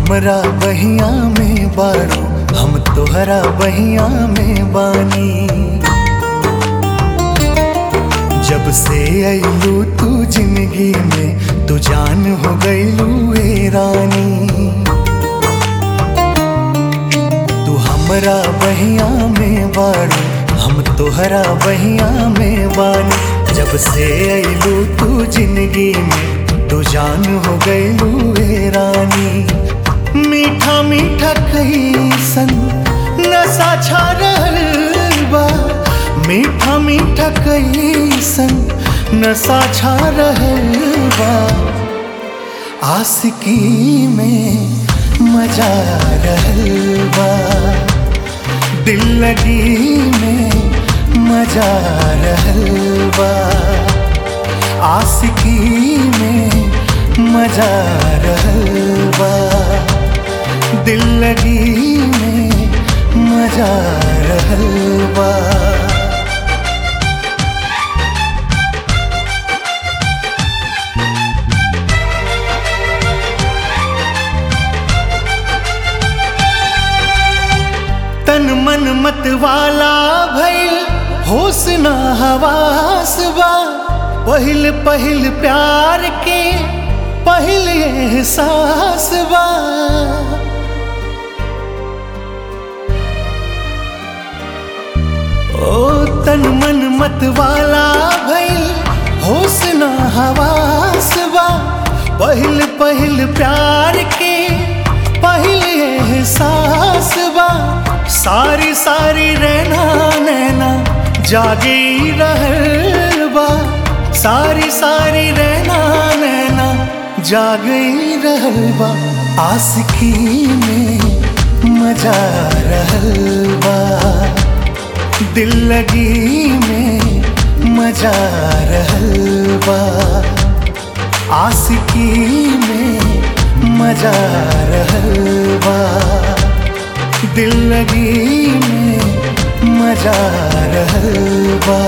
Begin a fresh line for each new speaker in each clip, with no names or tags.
हमरा बहिया में बाड़ू हम तोहरा बहिया में बानी जब से अइलू तू जिंदगी में तू जान हो गइलू ए रानी तू हमरा बहिया में बाड़ू हम तोहरा बहिया में बानी जब से अइलू तू जिंदगी में तू जान हो गइलू ए रानी मीठा मीठा कैसन नशा छा रहल बा मीठा मीठा कैसन नशा छा रहल बा आशिकी में मजा रहल बा दिल लगी में मजा रहल बा आशिकी में मजा रहल बा दिल लगी में मजा रहल बा तन मन मत वाला भइल होश ना हवास बा पहिल पहिल प्यार के पहिल एहसास बा ओ तन मन मत वाला भइल होश ना हवास बा पहिल पहिल प्यार के पहिल एहसास बा सारी सारी रहना नैना जागे रहल बा सारी सारी रहना नैना जागे रहल बा आशिकी में मजा रहल बा दिल लगी में मजा रहल बा आशिकी में मजा रहल बा दिल लगी में मजा रहल बा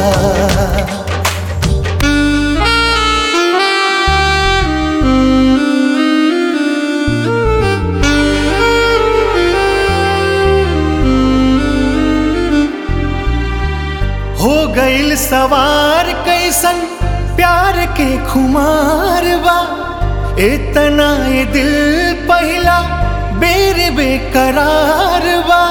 हो गइल सवार कैसन प्यार के खुमार बा इतना ये दिल पहला बेर बेकरार बा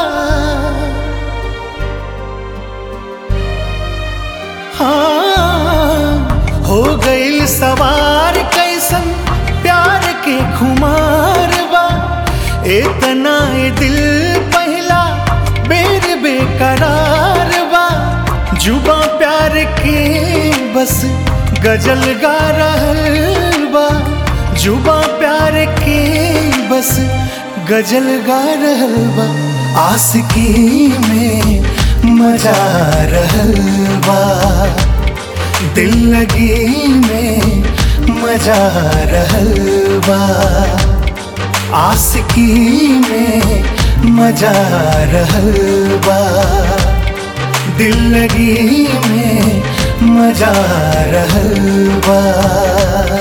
हाँ हो गइल सवार कैसन प्यार के खुमार बा इतना ये दिल पहला बेर बेकरार बा जुबा प्यार के बस गजल गा रहल बा जुबा प्यार के बस गजल गा रहल बा आशिकी में मजा रहल बा दिल लगी में मजा रहल बा आशिकी में मजा रहल बा दिल लगी में मजा रहल बा